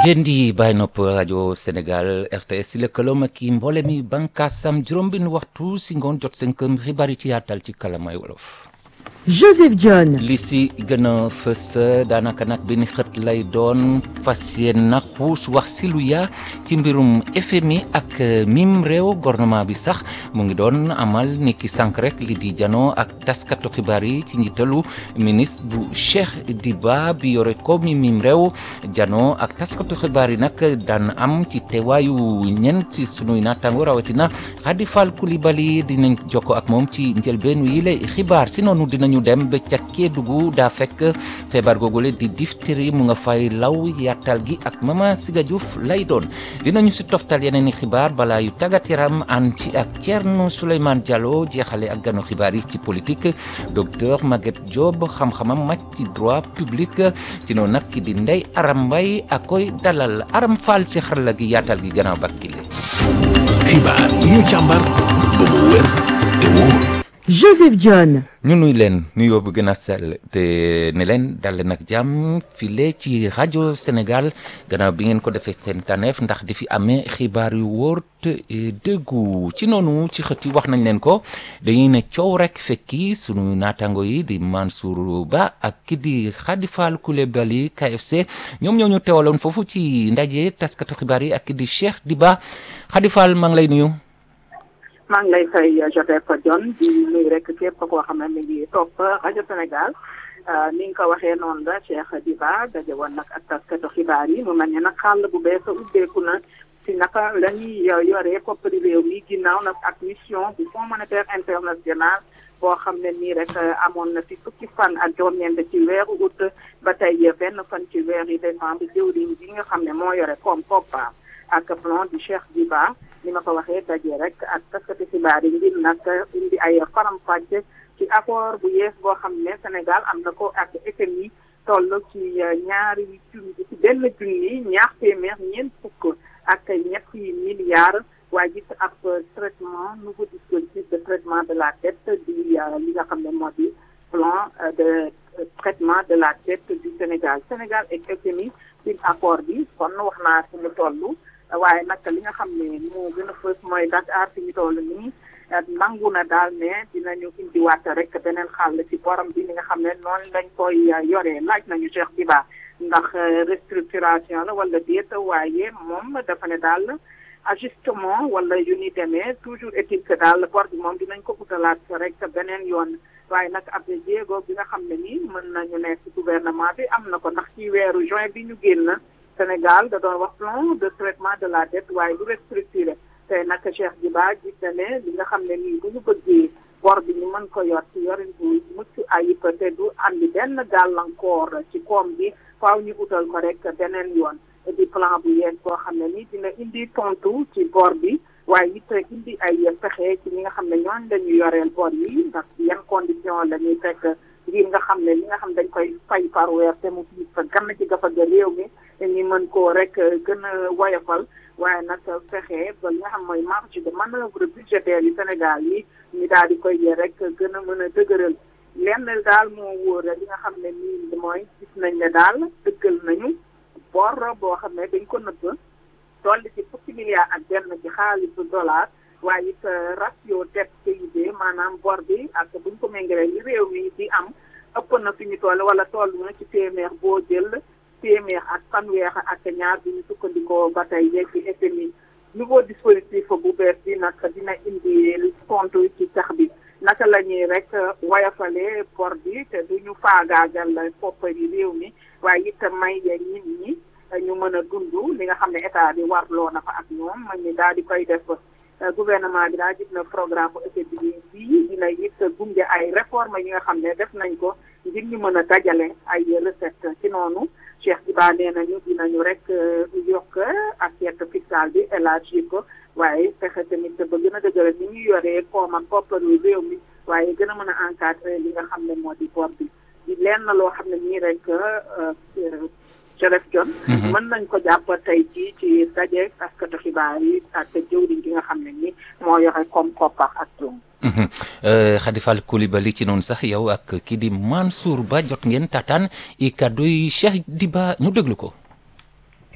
ngeen di bàyyi nopp rajo Sénégal RTS si lëkkaloom ak i mboole mi bànkaasam juróom benn waxtu si ngoon jot seen këm xibaar yi ci yaatal ci kalamay wolof. Joseph John. li si gën a fës daanaka nag benn xët lay doon fas yéen na xuus wax si lu yaa ci mbirum FMI ak mim réew gouvernement bi sax mu ngi doon amal ni ki sànq rek li di janoo ak taskatu xibaar yi ci njiitalu ministre bu Cheikh Diba bi yore ko mi mim réew janoo ak taskatu xibaar yi nag daan am ci teewaayu ñeent ci sunuy naataango rawatina Khady Fall Coulibaly dinañ jokko ak moom ci njëlbeen yi lay xibaar si noonu dinañu dem ba ca Kédougou daa fekk feebar googule di diphtérie mu nga fay law yaatal gi ak Mama Siga Diouf lay doon dinañu si toftal yeneen i xibaar balaa yu tàggat yaram ànd ci ak Thierno Souleymane Diallo jeexale ak ganu xibaar yi ci politique docteur Maguette Diop xam-xamam màcc ci droit public ci noonu nag ki di Ndeye Aram Mbaye ak koy dalal Aram Fall si xarala gi yaatal gi gannaaw bakkile xibaar yi ñu càmbar ba mu wér te wóor Joseph John. ñu nuy leen nuyoo bu gën a sell te ne leen dal nag jàmm file ci rajo Sénégal gannaaw bi ngeen ko defee seen taneef ndax di fi amee xibaar yu wóor te dëggu ci noonu ci xët yi wax nañ leen ko dañuy ne coow rek fekki sunu naataango yi di Mansour Ba ak ki di Khady Fall Coulibaly KFC ñoom ñoo ñu teewaloon foofu ci ndaje taskatu xibaar yi ak ki di Cheikh Diba Khady Fall maa ngi lay nuyu. maa ngi lay fay Joseph John di nuyu rek képp koo xam ne mi ngi topp rajo Sénégal ni nga ko waxee noonu la Cheikh Diba daje woon nag ak taskatu xibaar yi mu mel ne nag xàll bu bees ubbeeku na si naka la ñuy yoree koppari réew mi ginnaaw nag ak mission du Fonds monétaire international boo xam ne nii rek amoon na si fukki fan ak juróom-ñeent ci weeru août ba tey benn fan ci weeru décembre jëwriñ bi nga xam ne moo yore koom koppa ak plan du Cheikh Diba ni ma ko waxee daje rek ak taskati xibaar yi ngir nag indi ay faram-fàcce ci accord bu yees boo xam ne Sénégal am na ko ak FMI toll ci ñaari junni ci benn junni ñaar téeméer ñeent fukk ak ñetti milliards waaye gis ab traitement nouveau dispositif de traitement de la dette di li nga xam ne moo di plan de traitement de la dette du Sénégal Sénégal ak FMI ci accord bi kon wax naa fi mu toll waaye nag li nga xam ne moo gën a fës mooy Dakar fi ñu toll nii nangu na daal ne dinañu indiwaat rek beneen xàll ci borom bi li nga xam ne noonu lañ koy yoree laaj nañu Cheikh Diba ndax restructuration la wala déet waaye moom dafa ne daal ajustement wala yu ni demee toujours est-il que daal bor bi moom dinañ ko utalaat rek beneen yoon waaye nag ab jéego bi nga xam ne nii mën nañu ne ci gouvernement bi am na ko ndax ci weeru juin bi ñu génn Sénégal da doon wax plan de traitement de la dette waaye du restructuré tey nag Cheikh Diba gis na ne li nga xam ne nii bu ñu bëggee bor bi ñu mën ko yor ci yorin bu mucc ayib te du andi benn gàllankoor ci koom bi faaw ñu utal ko rek beneen yoon di plan bu yees boo xam ne nii dina indi tontu ci bor bi waaye it indi ay pexe ci ñi nga xam ne ñooñ dañu yoreel bor yi ndax yan condition la ñuy fekk ngir nga xam ne li nga xam dañ koy fay par weer te mu fi fa gann ci gafa ga réew mi ñu mën koo rek gën a woyofal waaye nag fexe ba li nga xam mooy marge de manœuvre budgétaire yu Sénégal yi ñu daal di koy rek gën a mën a dëgëral lenn daal moo wóor li nga xam ne nii mooy gis nañ ne daal dëggal nañu bor boo xam ne dañ ko nëbb toll ci fukki milliards ak benn ci xaalisu dollar waaye it ratio dette PIB maanaam bor bi ak buñ ko méngalee li réew mi di am ëpp na fi ñu toll wala toll na ci téeméer boo jël téeméer ak fanweer ak ñaar bi ñu sukkandikoo ba tey yeeg ci FMI nouveau dispositif bu bees bi nag dina indi compte ci tax bi naka la ñuy rek woyofalee bor bi te du ñu faagaagal koppari réew mi waaye it may nit ñi ñu mën a dund li nga xam ne état bi warloo na fa ak ñoom man ñi daal di koy def gouvernement bi daal gis na programme bu FMI bi dina it gunge ay réforme yi nga xam ne def nañ ko ngir ñu mën a dajale ay recette ci noonu Cheikh Diba nee nañu dinañu rek yokk assiette fiscale bi élargir ko waaye fexe tamit ba gën a dëgëral ni ñu yoree koom ak kopparu réew mi waaye gën a mën a encadrer li nga xam ne moo di bor bi di lenn loo xam ne nii rek Joseph John mën nañ ko jàpp tey jii ci daje taskatu xibaar yi ak jëwriñ gi nga xam ne ni moo yore koom koppar ak tuum Khady Fall Coulibaly ci noonu sax yow ak kii di Mansour Ba jot ngeen tataan i kàddu yi Cheikh Diba ñu déglu ko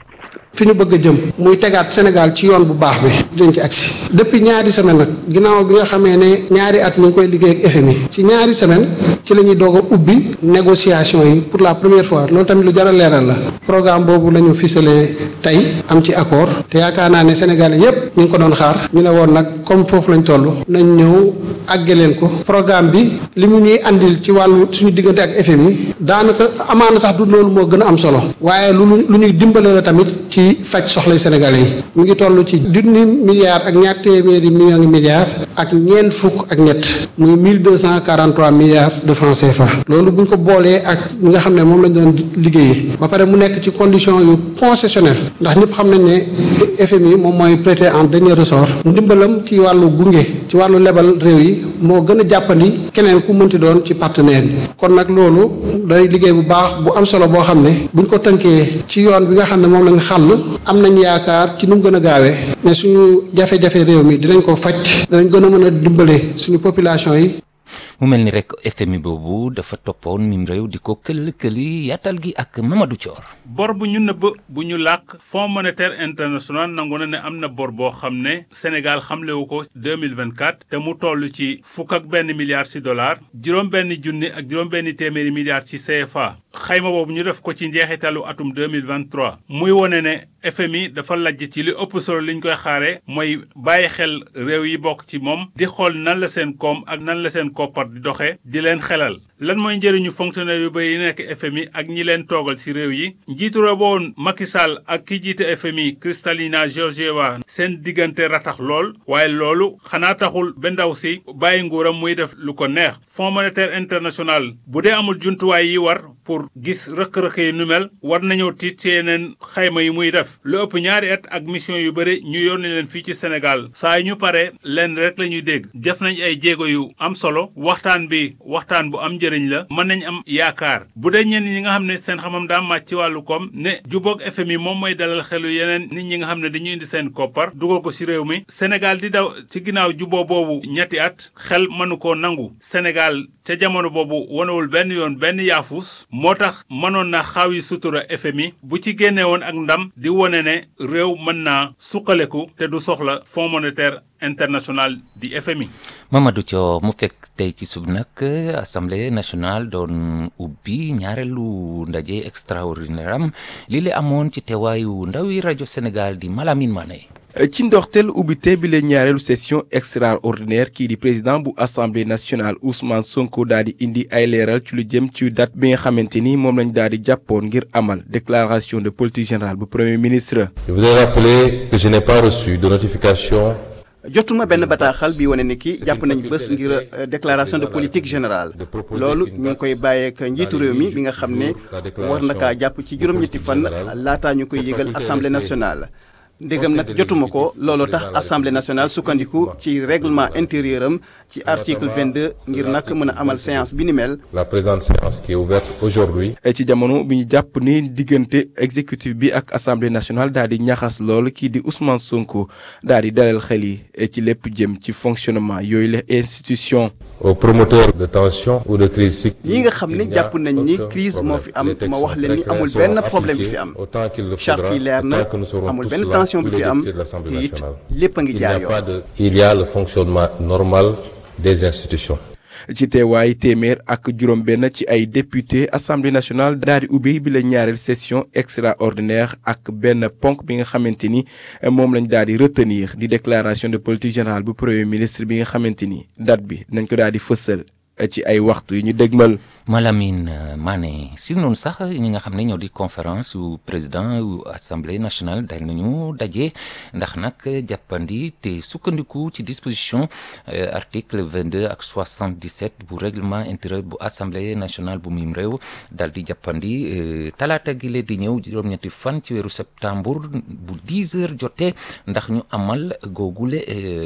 fi ñu bëgg a jëm muy tegaat Sénégal ci yoon bu baax bi dinañ ci agsi depuis ñaari semaine nag ginnaaw bi nga xamee ne ñaari at ñu ngi koy liggéey ak FMI ci ñaari semaine ci la ñuy doog a ubbi négociation yi pour la première fois loolu tamit lu jar a leeral la programme boobu la ñu ficelé tey am ci accord te yaakaar naa ne Sénégalais yépp ñu ngi ko doon xaar ñu ne woon nag comme foofu lañ toll nañ ñëw àgge leen ko programme bi li mu ñuy andil ci wàllu suñu diggante ak FMI daanaka amaana sax du loolu moo gën a am solo waaye lu lu ñuy dimbale la tamit ci faj soxlay Sénégalais yi mu ngi toll ci junni milliards ak ñaar téeméeri millions milliards ak ñeent fukk ak ñett muy mille deux cent quarante trois milliards de francs CFA loolu bu ñu ko boolee ak ñi nga xam ne moom lañ doon liggéeyee ba pare mu nekk ci condition yu concessionnel ndax ñëpp xam nañ ne FMI moom mooy prêter en dernier ressort ndimbalam ci wàllu gunge ci wàllu lebal réew yi moo gën a jàppandi keneen ku mënti doon ci partenaire yi kon nag loolu day liggéey bu baax bu am solo boo xam ne buñ ko tënkee ci yoon bi nga xam ne moom lañ xàll am nañ yaakaar ci nu mu gën a gaawee mais suñu jafe-jafe réew mi dinañ ko faj danañ gën a mën a dimbale suñu population yi mu mel ni rek FMI boobu dafa toppoon mim réew di ko kël-këli yaatal gi ak Mamadou Thior bor bu ñu nëbb bu ñu làkk Fonds monétaire international nangu na ne am na bor boo xam ne Sénégal xamlewu ko 2024 te mu toll ci fukk ak benn milliard ci dollar juróom benn junni ak juróom benn téeméeri milliard ci CFA xayma boobu ñu def ko ci njeexitalu atum 2023 muy wone ne FMI dafa lajj ci li ëpp solo liñ koy xaare mooy bàyyi xel réew yi bokk ci moom di xool nan la seen koom ak nan la seen koppar di doxe di leen xelal lan mooy njëriñu fonctionnaire yu bëri yi nekk FMI ak ñi leen toogal ci réew yi njiitu réew woon Macky Sall ak ki jiite FMI Kristalina Georgieva seen diggante ratax lool waaye loolu xanaa taxul ba ndaw si bàyyi nguuram muy def lu ko neex Fonds monétaire international bu dee amul jumtuwaay yi war pour gis rëq-rëq yi nu mel war nañoo tiit ci yeneen xayma yi muy def lu ëpp ñaari at ak mission yu bëri ñu yónni leen fii ci Sénégal saa yu ñu pare leen rek la ñuy dégg def nañ ay jéego yu am solo waxtaan bi waxtaan bu am njëriñ la mën nañ am yaakaar bu dee ñenn ñi nga xam ne seen xamam daa màcc ci wàllu koom ne jubóog FMI moom mooy dalal xelu yeneen nit ñi nga xam ne dañuy indi seen koppar dugal ko ci réew mi Sénégal di daw ci ginnaaw juboo boobu ñetti at xel mënu koo nangu Sénégal ca jamono boobu wanewul benn yoon benn yaafus moo tax mënoon na xaaw yi sutura FMI bu ci génne woon ak ndam di wone ne réew mën naa suqaleku te du soxla Fonds monétaire international di FMI. Mamadou Thiaw mu fekk tey ci sub nag assemblée nationale doon ubbi ñaareelu ndaje extraordinaire am lii la amoon ci teewaayu ndawi rajo Sénégal di Malamine Mané. ci ndorteel ubbite bi la ñaareelu session extraordinaire kii di président bu assemblée nationale Ousmane Sonko daal di indi ay leeral ci lu jëm ci date bi nga xamante ni moom lañ daal di jàppoon ngir amal déclaration de politique générale bu premier ministre. Je voudrais rappeler que je n'ai pas reçu de notification. jotuma benn bataaxal bi wane ni ki jàpp nañ bés ngir déclaration de politique générale loolu ñu ngi koy bàyyeek njiitu réew mi bi nga xam ne war na kaa jàpp ci juróom-ñetti fan laataa ñu koy yëgal assemblée nationale. ndégam nag jotuma ko looloo tax assemblée nationale sukkandiku ci règlement intérieur am ci article 22 ngir nag mën a amal séance bi ni mel. La présente séance qui est ouverte aujourd'hui. ci jamono bi ñu jàpp ni diggante exécutif bi ak assemblée nationale daal di ñaxas lool kii di Ousmane Sonko daal di dalal xel yi ci lépp jëm ci fonctionnement yooyu la institution. aux promoteurs de tension ou de crise fictive. ñi nga xam ne jàpp nañ ni crise moo fi am ma wax leen ni amul benn problème bi fi am charte yi leer na amul benn tension bi fi am te it lépp a ngi jaar yoon. il y a le fonctionnement normal des institutions. ci teewaay téeméer ak juróom-benn ci ay député assemblée nationale daal di ubbi bi la ñaareel session extraordinaire ak benn ponk bi nga xamante ni moom lañ daal di retenir di déclaration de politique générale bu premier ministre bi nga xamante ni date bi nañ ko daal di fësal ci ay waxtu yu ñu dégmal. Malamine Mané si noonu sax ñi nga xam ne ñoo di conférence yu président yu assemblée nationale dañ nañu daje ndax nag jàppandi te sukkandiku ci disposition article 22 ak 77 bu règlement intérieur bu assemblée nationale bu mim réew dal di jàppandi talaata gi lee di ñëw juróom-ñetti fan ci weeru septembre bu 10 heures jotee ndax ñu amal googule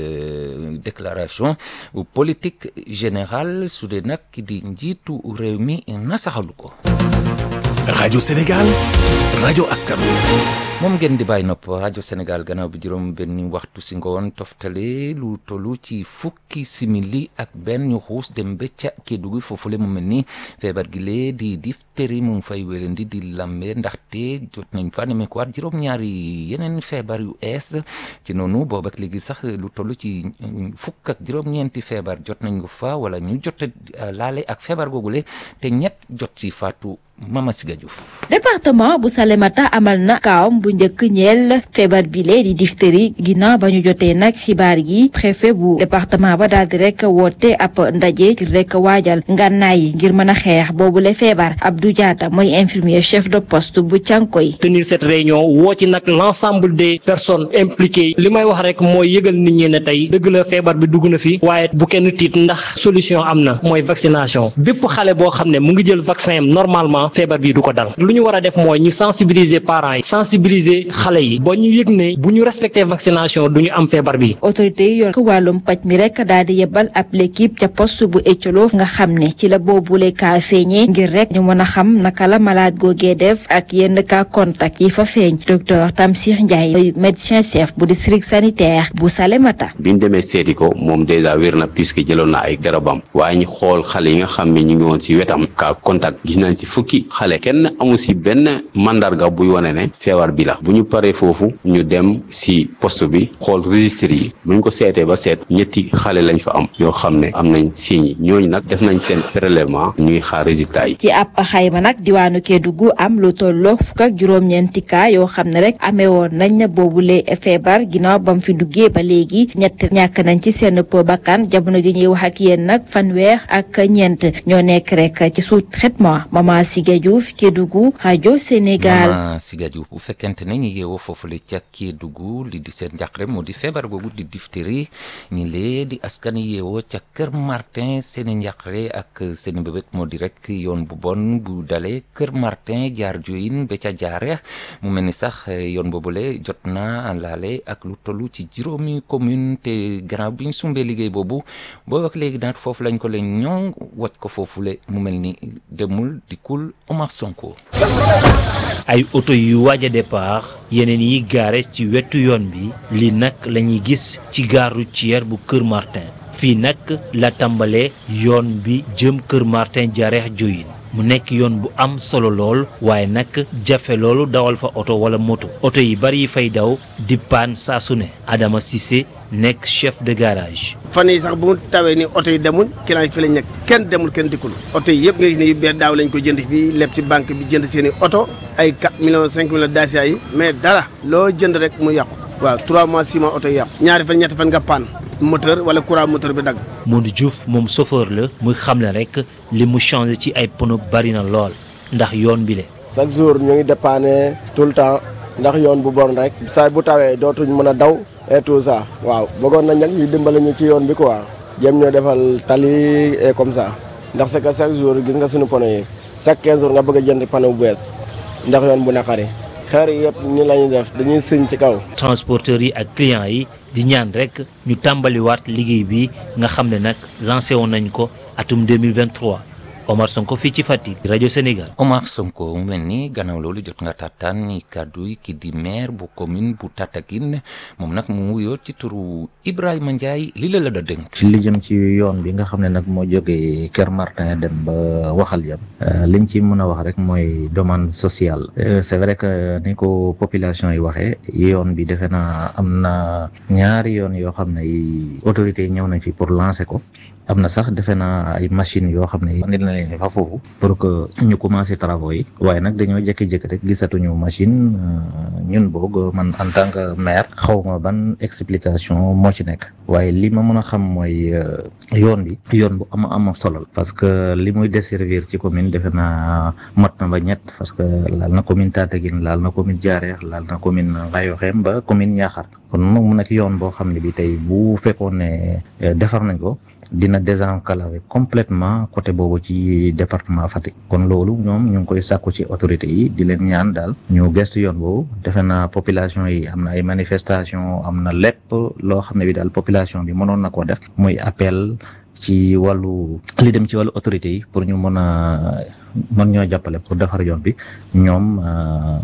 déclaration politique générale su dee nag ki di njiitu réew mi nasaxalu ko rajo Sénégal rajo askan wi moom ngeen di bàyyi nopp rajo Sénégal gannaaw bi juróom benn waxtu si ngoon toftale lu tollu ci fukki simili ak benn ñu xuus dem ba ca Kédougou foofule mu mel ni feebar gi lee di diphtérie mu ngi fay wélendi di lambe ndaxte jot nañ fa nemmeekuwaat juróom-ñaari yeneen feebar yu ees ci noonu boobu ak léegi sax lu toll ci fukk ak juróom-ñeenti feebar jot nañ ko fa wala ñu jot laale ak feebar googule te ñett jot ci faatu Mama Siga Diouf département bu Salémata amal na kaawam bu njëkk ñeel feebar bile di diphtérie ginnaaw ba ñu jotee nag xibaar gi préfet bu département ba daal di rek woote ab ndaje ngir rek waajal ngànnaay yi ngir mën a xeex boobule feebar Abdou Diatta mooy infirmier chef de poste bu Cànkoy tenir cette réunion woo ci nag l'ensemble des personnes impliquées li may wax rek mooy yëgal nit ñi ne tey dëgg la feebar bi dugg na fi waaye bu kenn tiit ndax solution am na mooy vaccination bépp xale boo xam ne mu ngi jël vaccin am normalement feebar bi du ko dal lu ñu war a def mooy ñu sensibiliser parents yi sensibiliser xale yi ba ñu yëg ne bu ñu respecter vaccination du ñu am feebar bi. autorité yi yor wàllum paj mi rek daal di yebal ab l'équipe ca poste bu Ecolo nga xam ne ci la boobule kaa feeñee ngir rek ñu mën a xam naka la malade googee def ak yenn cas contact yi fa feeñ docteur Tamsir Ndiaye médecin chef bu district sanitaire bu Salémata. bi ñu demee seeti ko moom dèjà wér na puisque jëloon na ay garabam waaye ñu xool xale yi nga xam ne ñu ngi woon ci wetam cas contact gis nañ ci fukki xale kenn amu ci benn mandarga buy wane ne feebar bi la bu ñu paree foofu ñu dem ci poste bi xool registre yi bu ñu ko seetee ba seet ñetti xale lañ fa am yoo xam ne am nañ signes yi ñooñu nag def nañ seen prélèvement ñuy xaar résultat yi. ci ab xayma nag diwaanu Kédougou am lu tolloo fukk ak juróom-ñeenti cas yoo xam ne rek amee woon nañ na boobule feebar ginnaaw ba mu fi duggee ba léegi ñett ñàkk nañ ci seen bakkan jamono gi ñuy wax ak yéen nag fanweer ak ñeent ñoo nekk rek ci sous traitement Mama Siga Diouf Kédougou rajo Sénégal. Mama Siga Diouf bu fekkente ne ñu yeewoo foofule ca Kédougou li di seen njàqare moo di feebar boobu di diphtérie ñi lee di askan yeewoo ca Kër Martin seen i njàqare ak seen i mbébét moo di rek yoon bu bon bu dalee Kër Martin jaar Diohine ba ca jaare mu mel ni sax yoon boobule jot na laale ak lu tollu ci juróomi commune te gannaaw bi ñu sumbee liggéey boobu boo ak léegi naat foofu lañ ko leen ñoŋ wàcc ko foofule mu mel ni demul dikkul Omar Sonko. ay oto yu waaj a départ yeneen yi gaare ci wetu yoon bi lii nag la ñuy gis ci gare routière bu Kër Martin fii nag la tàmbalee yoon bi jëm Kër Martin jaareex Diohine mu nekk yoon bu am solo lool waaye nag jafe loolu dawal fa oto wala moto oto yi bari yi fay daw di paan saa su ne Adama Cissé nekk chef de garage. fan yi sax bu mu tawee ni oto yi demuñ client yi fi lañ nekk kenn demul kenn dikkul oto yi yëpp nga gis ne yu bees daaw lañ ko jënd fii lépp ci banque bi jënd seen i oto ay 4 millions 5 millions dacia yi mais dara loo jënd rek mu yàqu waaw 3 mois 6 mois oto yi yàqu ñaari fan ñetti fan nga paan moteur wala courant moteur bi dagg. Modou Diouf moom chauffeur la muy xam ne rek li mu changé ci ay pneu bari na lool ndax yoon bi le chaque jour ñu ngi dépanner tout le temps ndax yoon bu bon rek saa bu tawee dootuñ mën a daw et tout ça waaw bëggoon nañ nag ñu dimbale ñu ci yoon bi quoi jéem ñoo defal tali et comme ça ndax c'est que chaque jour gis nga suñu pneu yi chaque 15 jours nga bëgg a jënd pneu bu bees ndax yoon bu naqari xeer yi yëpp ni la ñuy def dañuy sëñ ci kaw. transporteurs yi ak clients yi di ñaan rek ñu tàmbaliwaat liggéey bi nga xam ne nag lancé woon nañ ko atum 2023 Omar Sonko fii ci Fatick rajo Sénégal. Omar Sonko mu mel ni gannaaw loolu jot nga taataan ni kàddu yi ki di maire bu commune bu Tataguine moom nag mu wuyoo ci turu Ibrahima Ndiaye li la la da dénk. ci li jëm ci yoon bi nga xam ne nag moo jógee Kër Martin dem ba waxal yam liñ ci mën a wax rek mooy demande sociale c'est vrai que ni ko population yi waxee yoon bi defe naa am na ñaari yoon yoo xam ne autorités yi ñëw nañ fi pour lancer ko. am na sax defe naa ay machines yoo xam ne nit na leen fa foofu pour que ñu commencer travaux yi waaye nag dañoo jékki-jékki rek gisatuñu machine ñun boog man en tant que maire xaw ma ban explication moo ci nekk waaye li ma mën a xam mooy yoon bi yoon bu am am solo parce que li muy desservir ci commune defe naa mat na ba ñett parce que laal na commune Tataguine laal na commune Diarère laal na commune Ngayokhem ba commune Niakhar kon nag mu nekk yoon boo xam ne bi tey bu fekkoon ne defar nañ ko dina désenclaver complètement côté boobu ci département Fatick kon loolu ñoom ñu ngi koy sàkku ci autorités yi di leen ñaan daal ñu gestu yoon boobu defe naa population yi am na ay manifestation am na lépp loo xam ne bi daal population bi mënoon na koo def muy appel ci wàllu li dem ci wàllu autorités yi pour ñu mën a mën ñoo jàppale pour defar yoon bi ñoom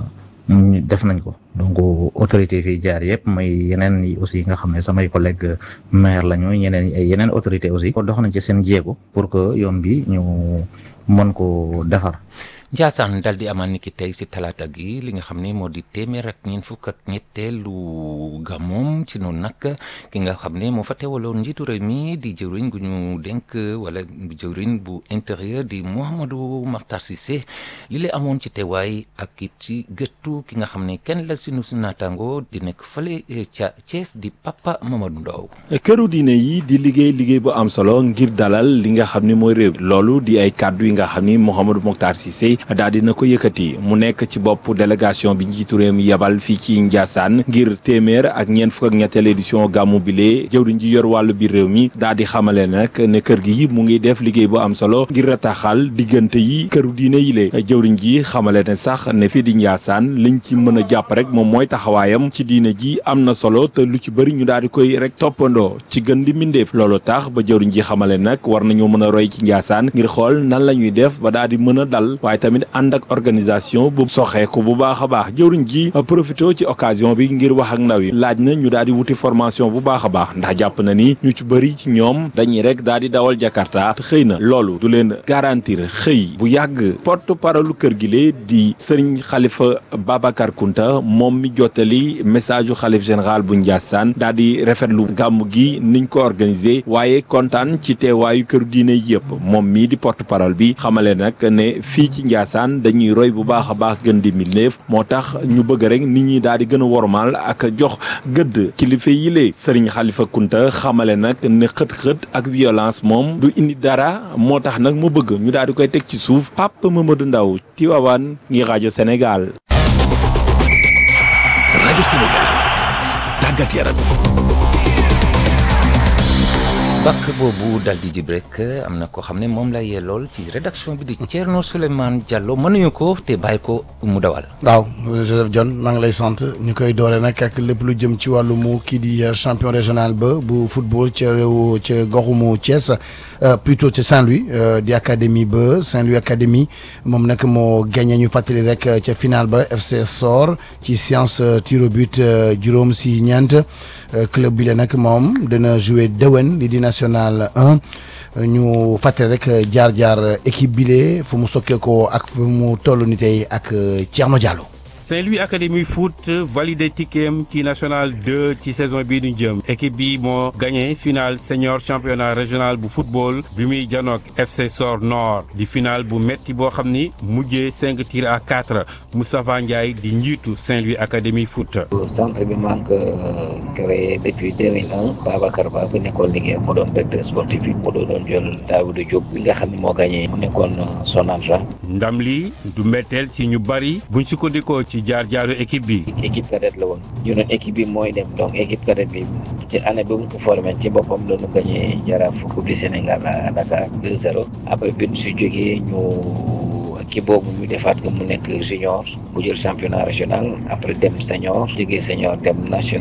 def nañ ko donc autorité fi jaar yëpp may yeneen yi aussi nga xam ne samay collègue maire lañu ñeneen yeneen autorité aussi ko dox nañ ci seen jéego pour que yoon bi ñu mën ko defar Njaasaan dal di amal niki tey si talaata gi li nga xam ne moo di téeméer ak ñeent fukk ak ñetteelu gàmmoom ci noonu nag ki nga xam ne moo fa teewaloon njiitu réew mi di jëwriñ gu ñu dénk wala jëwriñ bu intérieur di Mouhamadou Makhtar Cissé li la amoon ci teewaay ak it ci gëttu ki nga xam ne kenn la sinu su naataango di nekk fële ca Thiès di Papa Mamadou Ndaw këru diine yi di liggéey liggéey bu am solo ngir dalal li nga xam ni mooy réew loolu di ay kàddu yi nga xam ni Mouhamadou Makhtar Cissé daal dina ko yëkkati mu nekk ci bopp délégation bi njiitu réew mi yebal fii ci Ndiassane ngir téeméer ak ñeent fukk ak ñetteel édition gàmmu bile jëwriñ ji yor wàllu biir réew mi daal di xamale nag ne kër gi mu ngi def liggéey bu am solo ngir rataxal diggante yi këru diine yi le jëwriñ ji xamale ne sax ne fii di Ndiassane liñ ci mën a jàpp rek moom mooy taxawaayam ci diine ji am na solo te lu ci bëri ñu daal di koy rek toppandoo ci gën di mindeef loolu tax ba jëwriñ ji xamale nag war nañoo mën a roy ci Ndiassane ngir xool nan la ñuy def ba daal di mën a dal waaye tamit ànd ak organisation bu soxeeku bu baax a baax jëwriñ ji profité ci occasion bi ngir wax ak ndaw yi laaj na ñu daal di wuti formation bu baax a baax ndax jàpp na ni ñu ci bëri ci ñoom dañuy rek daal di dawal Jakarta te xëy na loolu du leen garantir xëy bu yàgg porte parole kër gi lee di sëriñ xalifa Babacar Kunta moom mi jottali message u xalif général bu Ndiassane daal di rafetlu gàmm gi niñ ko organisé waaye kontaan ci teewaayu kër diine yëpp moom mii di porte parole bi xamale nag ne fii ci Ndiassane dañuy roy bu baax a baax gën di milneef moo tax ñu bëgg rek nit ñi daal di gën a wormaal ak jox gëdd kilifa yi lee sëriñ xalifa kunta xamale nag ne xët-xët ak violence moom du indi dara moo tax nag mu bëgg ñu daal di koy teg ci suuf Pape Mamadou Ndaw Tivaouane ngi rajo Sénégal rajo Sénégal tàggat yaram bakk boobu dal di jib rek am na koo xam ne moom la yellool ci rédaction bi di Thierno Souleymane Diallo mënuñu ko te bàyyi ko mu dawal. waaw Joseph John maa ngi lay sant ñu koy doore nag ak lépp lu jëm ci wàllu mu kii di champion régional ba bu football ca réew ca goxumu Thiès plutôt ca Saint-Louis di académie ba Saint-Louis académie moom nag moo gagné ñu fàttali rek ca final ba FC Sor ci séance tir au but juróom si ñeent club bi la nag moom dina jouer déwén li di national 1 ñu fàttali rek jaar-jaar équipe bile fu mu sokkee ko ak fu mu toll ni tey ak Thierno Diallo. Saint-Louis Académie Foot validé ticketam ci national 2 ci saison bii ñu jëm équipe bi moo gagné finale senior championnat régional bu football bi muy janook FC Sor Nord di finale bu metti boo xam ni mujjee 5 tirs à 4 Moustapha Ndiaye di njiitu Saint-Louis Académie Foot. centre bi maa ngi ko créé depuis 2001 Babacar Ba bu nekkoon liggéey mu doon directeur sportif bi mu doon jël Daouda Diop bi nga xam ne moo gagné mu nekkoon Sonatra. ndam li du mbetteel ci ñu bari buñ sukkandikoo ci jaar jaaru équipe bi. équipe cadette la woon ñu doon équipe bi mooy dem donc équipe cadette bi ci année bi mu ko formé ci boppam la ñu gagné jaraaf coupe du Sénégal à Dakar 2-0 après bi ñu si jógee ñu kii boobu ñu defaat ko mu nekk junior mu jël championnat régional après dem senior jógee senior dem national.